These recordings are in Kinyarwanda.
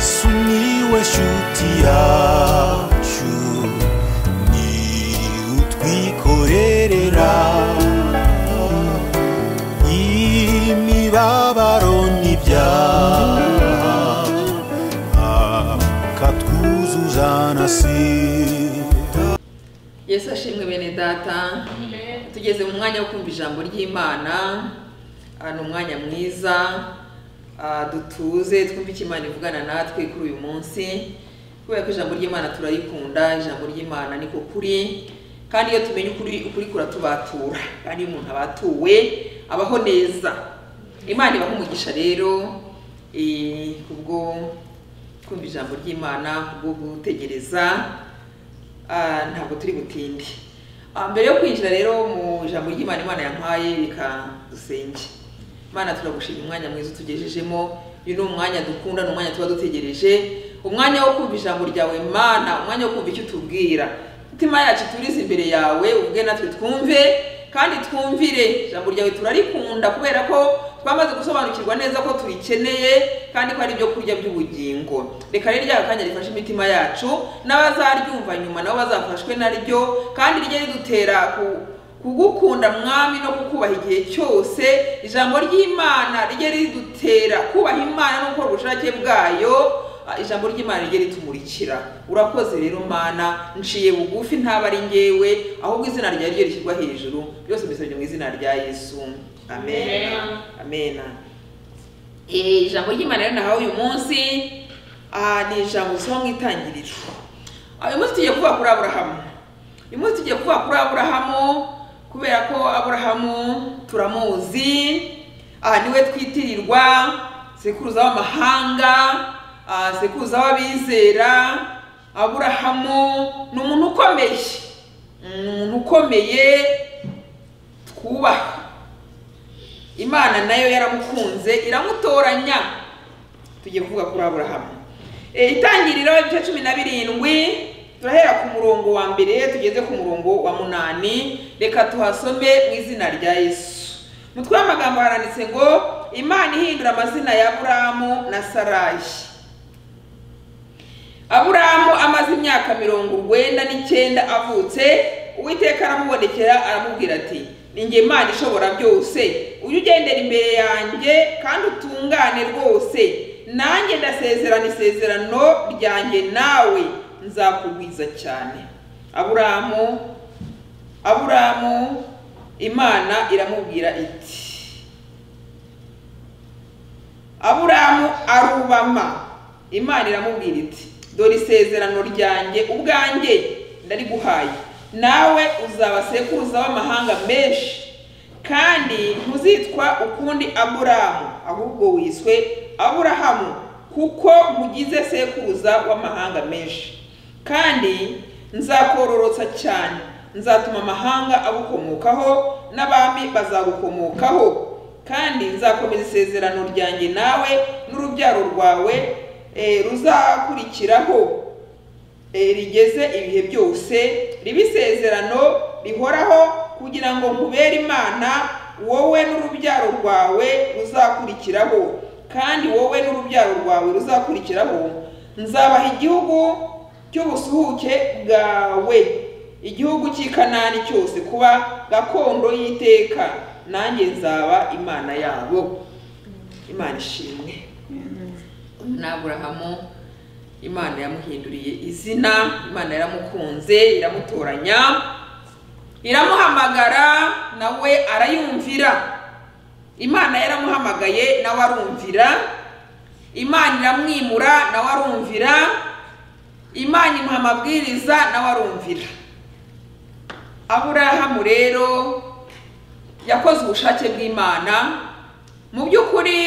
sumiłeś utiaciu ni utwikorerera imibabaro n'ibyaha akatwuzuza na sida yesu ashimwe bene data tugeze mu mwanya wo kumva ijambo ry'imana Ah, ni umwanya mwiza Ah, dutuze twumve icyo imana ivugana natwe kuri uyu munsi kubera ko ijambo ry'imana turarikunda ijambo ry'imana ni ku kuri kandi iyo tumenye ukuri ukuri kuratubatura kandi iyo umuntu abatuwe abaho neza imana ibaha umugisha rero eh, kubwo kumva ijambo ry'imana kubwo gutegereza Ah, ntabwo turi butinde Ah, mbere yo kwinjira rero mu ijambo ry'imana imana yampaye reka dusenge imana turagushima umwanya mwiza utugejejemo uyu ni umwanya dukunda ni umwanya tuba dutegereje umwanya wo kumva ijambo ryawe mana umwanya wo kumva icyo utubwira imitima yacu turize imbere yawe ubwe natwe twumve kandi twumvire ijambo ryawe turarikunda kubera ko twamaze gusobanukirwa neza ko turikeneye kandi ko ari ibyo kurya by'ubugingo reka rero rya kanya rifashe imitima yacu n'abazaryumva nyuma nabo bazafashwe naryo kandi rijye ridutera ku kugukunda mwami no kukubaha igihe cyose ijambo ry'imana rijye ridutera kubaha imana no gukora ubushake bwayo ah, ijambo ry'imana rijye ritumurikira urakoze rero mana nciye bugufi ntaba ari ngewe ahubwo izina ryawe ryo rishyirwa hejuru byose mbisabye mu izina rya yesu amen amen Eh, ijambo ry'imana rero nahawe uyu munsi ah, ni ijambo risoma mu itangiriro Ah, uyu munsi tugiye kuvuga kuri aburahamu uyu munsi tugiye kuvuga kuri aburahamu kubera ko aburahamu turamuzi aha niwe twitirirwa sekuruza w'amahanga ah, sekuruza w'abizera aburahamu ni umuntu ukomeye ni umuntu ukomeye twubaha imana nayo yaramukunze iramutoranya tugiye kuvuga kuri aburahamu Eh, itangiriro ibice cumi na birindwi turahera ku murongo wa mbere tugeze ku murongo wa munani reka tuhasome mu izina rya yesu mu mutwe w'amagambo haranditse ngo imana ihindura amazina ya aburamu na sarayi aburamu amaze imyaka mirongo urwenda n'icyenda avutse uwiteka aramubonekera aramubwira ati ni njye imana ishobora byose ujye ugendera imbere yanjye kandi utungane rwose nanjye ndasezerana isezerano ryanjye nawe nzakugwiza cyane aburamu aburamu imana iramubwira iti aburamu arubama imana iramubwira iti dore isezerano ryanjye ubwanjye ndariguhaye nawe uzaba sekuruza w'amahanga menshi kandi ntuzitwa ukundi aburamu ahubwo wiswe aburahamu kuko nkugize sekuruza w'amahanga menshi kandi nzakororotsa cyane nzatuma amahanga agukomokaho n'abami bazagukomokaho kandi nzakomeza isezerano ryanjye nawe n'urubyaro rwawe eh, ruzakurikiraho eh, rigeze ibihe byose ribe isezerano rihoraho kugira ngo nkubere imana wowe n'urubyaro rwawe ruzakurikiraho kandi wowe n'urubyaro rwawe ruzakurikiraho nzabaha igihugu cy'ubusuhuke bwawe igihugu cy'i kanani cyose kuba gakondo y'iteka nanjye nzaba imana yabo imana ishimwe uyu ni aburahamu imana yamuhinduriye izina imana yaramukunze iramutoranya iramuhamagara nawe arayumvira imana yaramuhamagaye nawe arumvira imana iramwimura nawe arumvira imana imuha amabwiriza nawe arumvira aburahamu rero yakoze ubushake bw'imana mu by'ukuri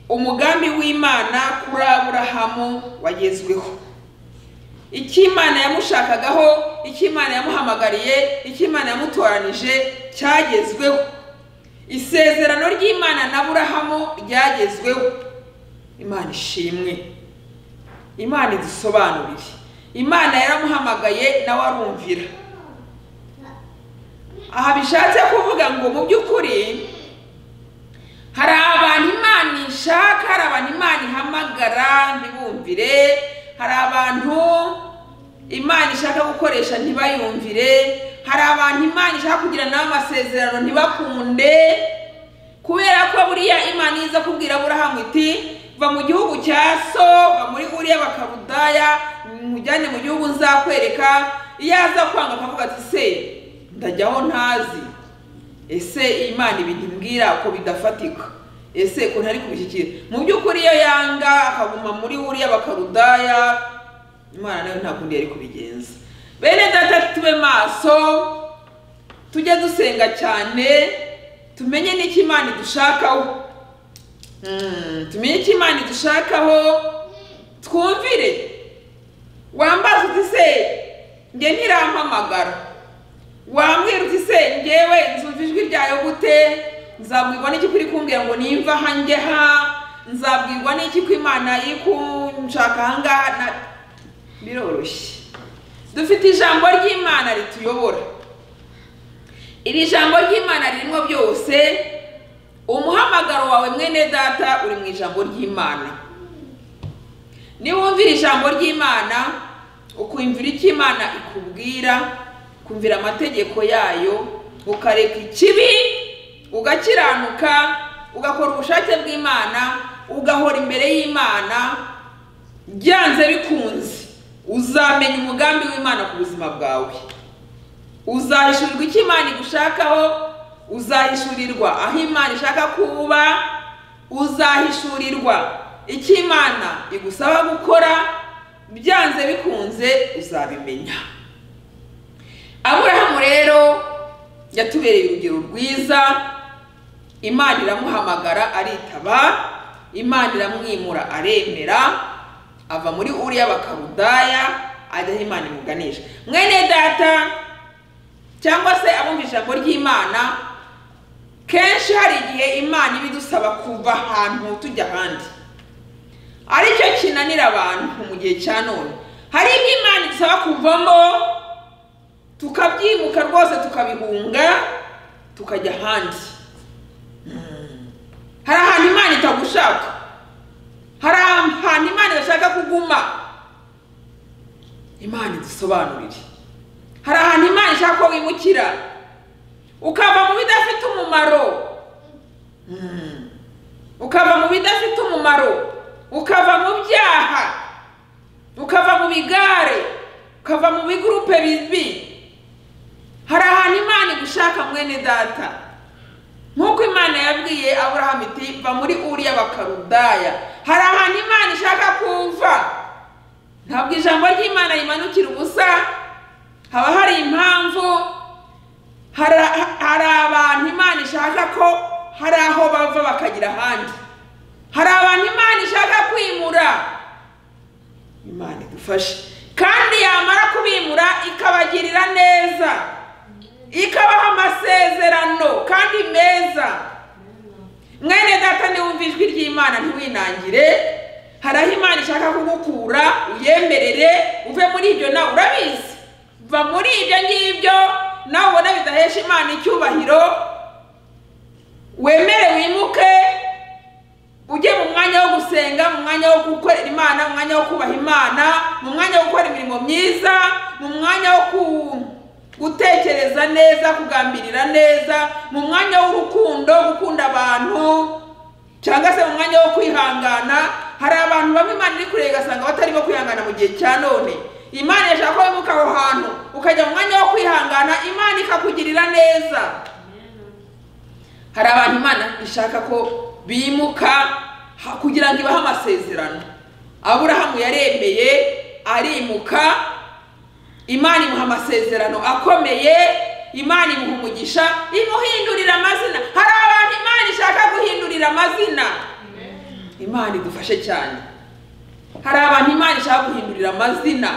umugambi w'imana kuri aburahamu wagezweho icyo imana yamushakagaho icyo imana yamuhamagariye icyo imana yamutoranije cyagezweho isezerano ry'imana na aburahamu ryagezweho imana ishimwe imana idusobanurire imana yaramuhamagaye nawe arumvira aha bishatse kuvuga ngo mu by'ukuri hari abantu imana ishaka hari abantu imana ihamagara ntibumvire ntibayumvire hari abantu imana ishaka gukoresha ntibayumvire hari abantu imana ishaka kugira nawe amasezerano ntibakunde kubera ko buriya imana iza kubwira aburahamu iti va mu gihugu cya so va muri uriya bakarudaya mujyane mu gihugu nzakwereka iyo aza kwanga akavuga ati se ndajyaho ntazi ese imana ibi ntimbwira ko bidafatika ese ko ntari kubishyikira mu by'ukuri iyo yanga akaguma muri buriya bakarudaya imana nayo nta kundi yari kubigenza bene data tube maso tujye dusenga cyane tumenye n'icyo imana idushakaho Mm, tumenye icyo imana idushakaho twumvire wambaza uti se njye ntirampamagara wambwira uti se njyewe nzumva ijwi ryayo gute nzabwirwa n'iki kuri kumbwira ngo nimva aha njye ha nzabwirwa n'iki ko imana iri kunshaka aha ngaha na- biroroshye dufite ijambo ry'imana rituyobora iri jambo ry'imana ririmo byose umuhamagaro wawe mwene data uri mu ijambo ry'imana niwumvira ijambo ry'imana ukumvira icyo imana ikubwira ukumvira amategeko yayo ukareka ikibi ugakiranuka ugakora ubushake bw'imana ugahora imbere y'imana byanze bikunze uzamenya umugambi w'imana ku buzima bwawe uzahishurirwa icyo imana igushakaho uzahishurirwa aho imana ishaka kuba uzahishurirwa icyo imana igusaba gukora byanze bikunze uzabimenya aburahamu rero yatubereye urugero rwiza imana iramuhamagara aritaba imana iramwimura aremera ava muri uriya bakarudaya ajya aho imana imuganisha mwene data cyangwa se abumva ijambo ry'imana kenshi hari igihe imana iba idusaba kuva ahantu tujya ahandi aricyo kinanira abantu mu gihe cya none hari ibyo imana idusaba kuvamo tukabyimuka rwose tukabihunga tukajya ahandi Mm. hari ahantu imana itagushaka hari ahantu imana idashaka kuguma imana idusobanurire hari ahantu imana ishaka ko wimukira ukava mu bidafite umumaro Mm. ukava mu bidafite umumaro ukava mu byaha ukava mu bigare ukava mu bigurupe bibi hari ahantu imana igushaka mwene data nk'uko imana yabwiye aburahamu iti va muri uriya bakarudaya hari ahantu imana ishaka kuva ntabwo ijambo ry'imana rimanukira ubusa haba hari impamvu hari hari abantu imana ishaka ko hari aho bava bakagira ahandi hari abantu imana ishaka kwimura imana idufashe kandi yamara kubimura ikabagirira neza ikabaha amasezerano kandi meza mwene data niwumva ijwi ry'imana ntiwinangire hari aho imana ishaka kugukura uyemerere uve muri ibyo nawe urabizi va muri ibyo ngibyo nawe ubona bidahesha imana icyubahiro wemere wimuke ujye mu mwanya wo gusenga mu mwanya wo gukorera imana mu mwanya wo kubaha imana mu mwanya wo gukora imirimo myiza mu mwanya wo ku- gutekereza neza kugambirira neza mu mwanya w'urukundo gukunda abantu cyangwa se mu mwanya wo kwihangana hari abantu bamwe imana iri kureba igasanga batarimo kwihangana mu gihe cya none imana yashaka ko wimuka aho hantu ukajya mu mwanya wo kwihangana imana ikakugirira neza hari abantu imana ishaka ko bimuka ha- kugira ngo ibahe amasezerano aburahamu yaremeye arimuka imana imuha amasezerano akomeye imana imuha umugisha imuhindurira amazina hari abantu imana ishaka guhindurira amazina imana idufashe cyane hari abantu imana ishaka guhindurira amazina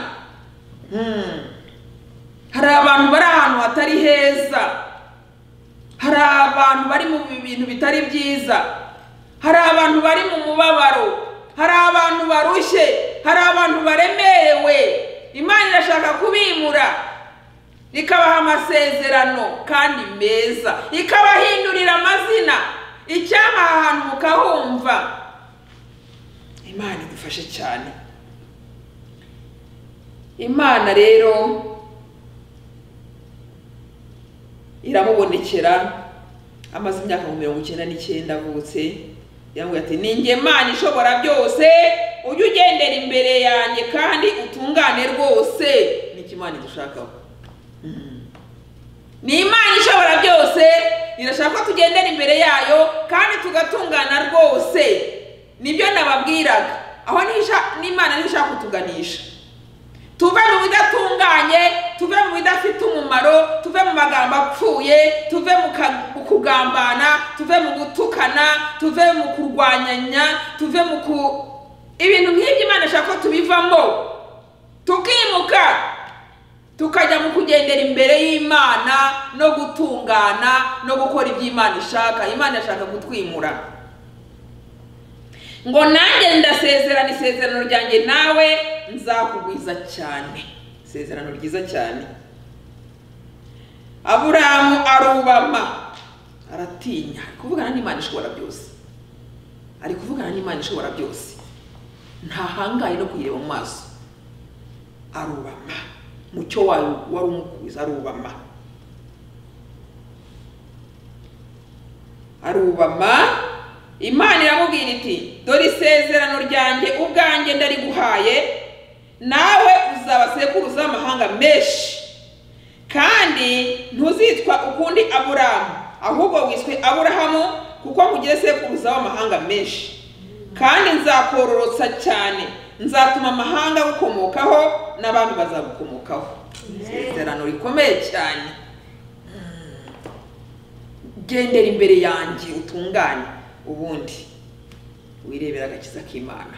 Hmm. hari abantu bari ahantu hatari heza hari abantu bari mu bintu bitari byiza hari abantu bari mu mubabaro hari abantu barushye hari abantu baremerewe imana irashaka kubimura ikabaha amasezerano kandi meza ikabahindurira amazina icyama ahantu mukahumva imana idufashe cyane imana rero iramubonekera amaze imyaka nka mirongo icyenda n'icyenda avutse yamubwira ati ni njye mana ishobora byose ujye ugendera imbere yanjye kandi utungane rwose ni iki imana idushakaho Mhm. ni imana ishobora byose irashaka ko tugendera imbere yayo kandi tugatungana rwose nibyo nababwiraga aho niho isha- n'imana niho ishaka kutuganisha tuve mu bidatunganye tuve mu bidafite umumaro tuve mu magambo apfuye tuve mu ka- mu kugambana tuve mu gutukana tuve mu kurwanyanya tuve mu ku ibintu nk'ibyo imana ishaka ko tubivamo tukimuka tukajya mu kugendera imbere y'imana no gutungana no gukora ibyo imana ishaka imana irashaka kutwimura ngo nanjye ndasezerana isezerano ryanjye nawe nzakugwiza cyane isezerano ryiza cyane aburamu arubama aratinya ari kuvugana n'imana ishobora byose ari kuvugana n'imana ishobora byose ntahangaye no kuyireba mu maso arubama mucyo wayo wari umukwiza arubama arubama imana iramubwira iti dore isezerano ryanjye ubwanjye ndariguhaye nawe uzaba sekuruza amahanga menshi kandi ntuzitwa ukundi aburamu ahubwo wiswe aburahamu kuko nkugire sekuruza w'amahanga menshi kandi nzakororotsa cyane nzatuma amahanga agukomokaho n'abandi bazagukomokaho isezerano rikomeye cyane gendera imbere yanjye utungane ubundi wirebera agakiza k'imana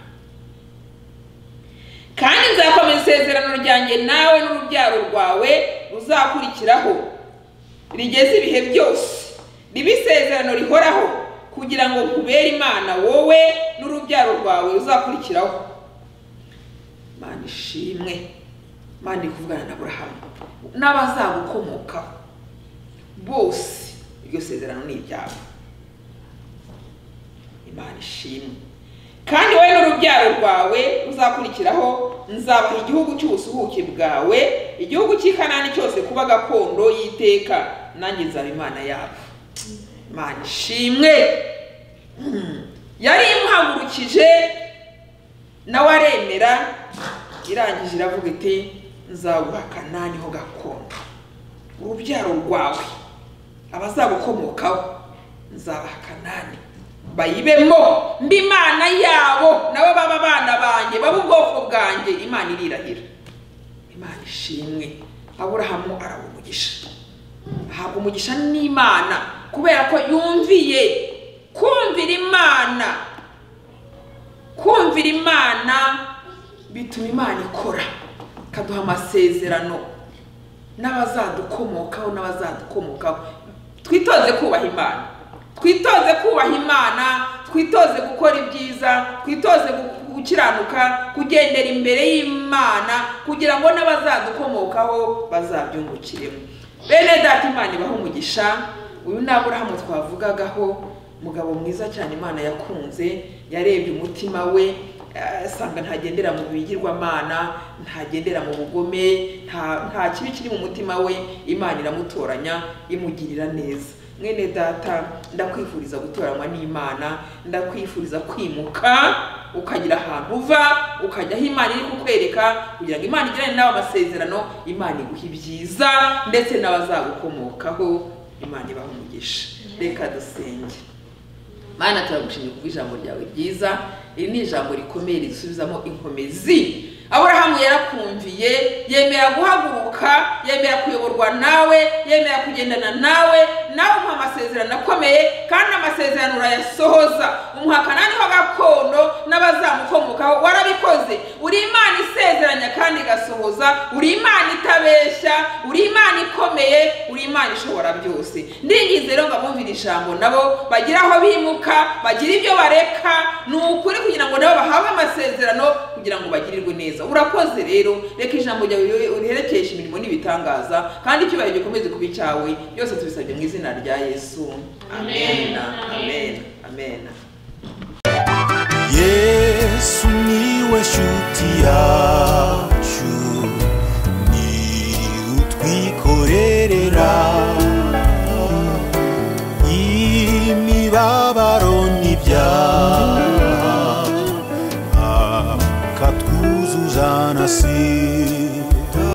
kandi nzakomeza isezerano ryanjye nawe n'urubyaro rwawe ruzakurikiraho rigeze ibihe byose ribe isezerano rihoraho kugira ngo nkubere imana wowe n'urubyaro rwawe ruzakurikiraho mana ishimwe mana iri kuvugana na burahamu n'abazagukomokaho bose iryo sezerano ni iryabo imana ishimwe kandi wowe n'urubyaro rwawe uzakurikiraho nzabaha igihugu cy'ubusuhuke bwawe igihugu cy'ikanani cyose kuba gakondo y'iteka nanjye nzaba imana yabo imana ishimwe Mm. yari imuhagurukije nawe aremera irangije iravuga iti nzaguha kanani ho gakondo urubyaro rwawe abazagukomokaho nzabaha kanani bayibemo mba imana yabo nabo baba abana banjye baba ubwoko bwanjye imana irirahira imana ishimwe aburahamu arabona umugisha ahabwa umugisha n'imana kubera ko yumviye kumvira imana kumvira imana bituma imana ikora ikaduha amasezerano n'abazadukomokaho n'abazadukomokaho twitoze kubaha imana twitoze kubaha imana twitoze gukora ibyiza twitoze gu- gukiranuka kugendera imbere y'imana kugira ngo n'abazadukomokaho bazabyungukiremo bene data imana ibaho umugisha uyu ni aburahamu twavugagaho umugabo mwiza cyane imana yakunze yarebye umutima we asanga ntagendera mu bigirwamana ntagendera mu bugome nta nta kibi kiri mu mutima we imana iramutoranya imugirira neza mwene data ndakwifuriza gutoranywa n'imana ndakwifuriza kwimuka ukagira ahantu uva ukajya aho imana iri kukwereka kugira ngo imana igirane nawe amasezerano imana iguhe ibyiza ndetse n'abazagukomokaho imana ibaha umugisha reka dusenge mana turagushimye kuko ijambo ryawe ryiza iri ni ijambo rikomeye risubizamo inkomezi aburahamu yarakumviye yemera guhaguruka yemera kuyoborwa nawe yemera kugendana nawe nawe umuha amasezerano akomeye kandi amasezerano urayasohoza umuha kanani ho gakondo n'abazamukomokaho warabikoze uri imana isezeranya kandi igasohoza uri imana itabeshya uri imana ikomeye uri imana ishobora byose ndingize rero ngo abumvire ijambo nabo bagira aho bimuka bagira ibyo bareka ni ukuri kugira ngo nabo bahabwe amasezerano kugira ngo bagirirwe neza urakoze rero reka ijambo ryawe uri- uriherekeshe imirimo n'ibitangaza kandi icyubahiro gikomeze kuba icyawe byose tubisabye mu izina rya yesu amen amen amen yesu niwe shuti yacu imibabaro n'ibyaha akatwuzuza na si